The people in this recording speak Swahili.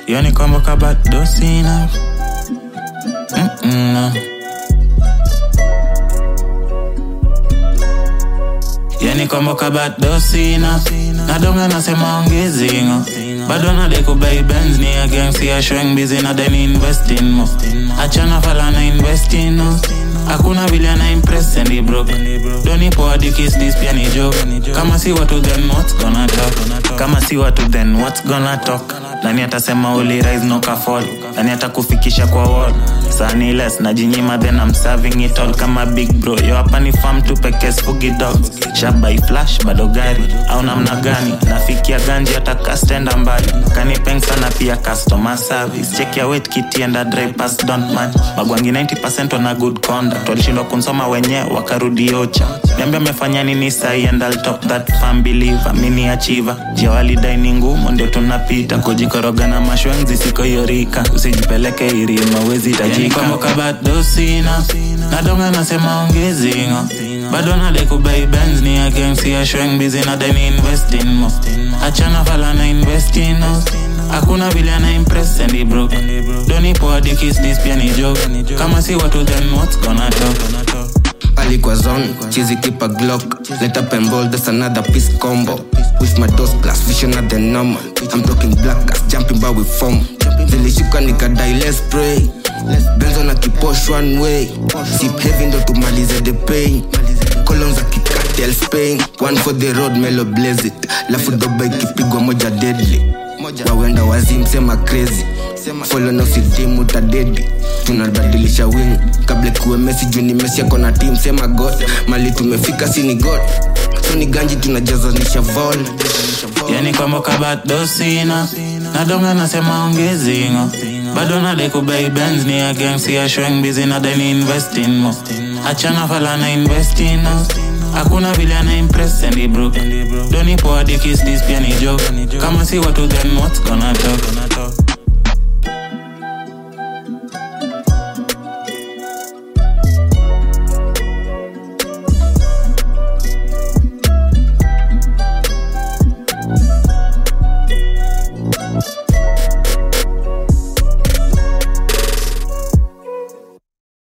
yani kwamba kabado sina Mm-mm, no. yani kwamba kabado sina nadonga nasema ongezingo bado nadai kubai benz ni against ya showing busy na deni invest in mo achana fala na invest in no hakuna vile ana impress and he broke doni poa dikis this pia ni joke kama si watu then what's gonna talk kama si watu then what's gonna talk nani atasema uli rise no ka fall nani atakufikisha kwa wall sani less najinyima then I'm serving it all kama big bro yo hapa ni farm tu pekee sfugi dogs shabai flash bado gari au namna gani nafikia ganji hata kastenda mbali kanipeng sana pia customer service check your weight kiti and a dry pass don't man magwangi 90% wana good conduct walishindwa kunsoma wenyewe wakarudi ocha niambia amefanya nini sahi and I'll top that fan believer mini achiever jia walidai ni ngumu ndio tunapita kujikoroga na mashwenzi siko yorika usijipeleke irima wezi tajika bado sina nadonga nasema ongezingo bado nadai kubai benz ni against ya showing busy na deni invest in mo achana fala na invest in no hakuna vile ana impress and he broke doni poa dikis this pia ni joke kama si watu then what's gonna talk alikuwa zone chizi kipa glock let up and roll that's another piece combo with my dose plus vision at the normal i'm talking black gas jumping bar with form zilishuka nikadai let's pray benzo na kiposh one way sip heavy ndo tumalize the pain colon za kikatel spain one for the road melo blaze it lafu doba ikipigwa moja deadly wawenda wazim sema crazy folo na usidimu utadedi tunabadilisha wing kabla kuwe mesi juu ni mesi yako na tim sema god mali tumefika si ni god so ni ganji tunajazanisha vol yani kwamba kabado sina nadonga nasema ongezingo bado nadai kubai benz ni against ya showing busy na deni invest in mo achana fala na invest in no hakuna vile ana impress and he broke doni poa dikis this pia ni joke kama si watu then what's gonna talk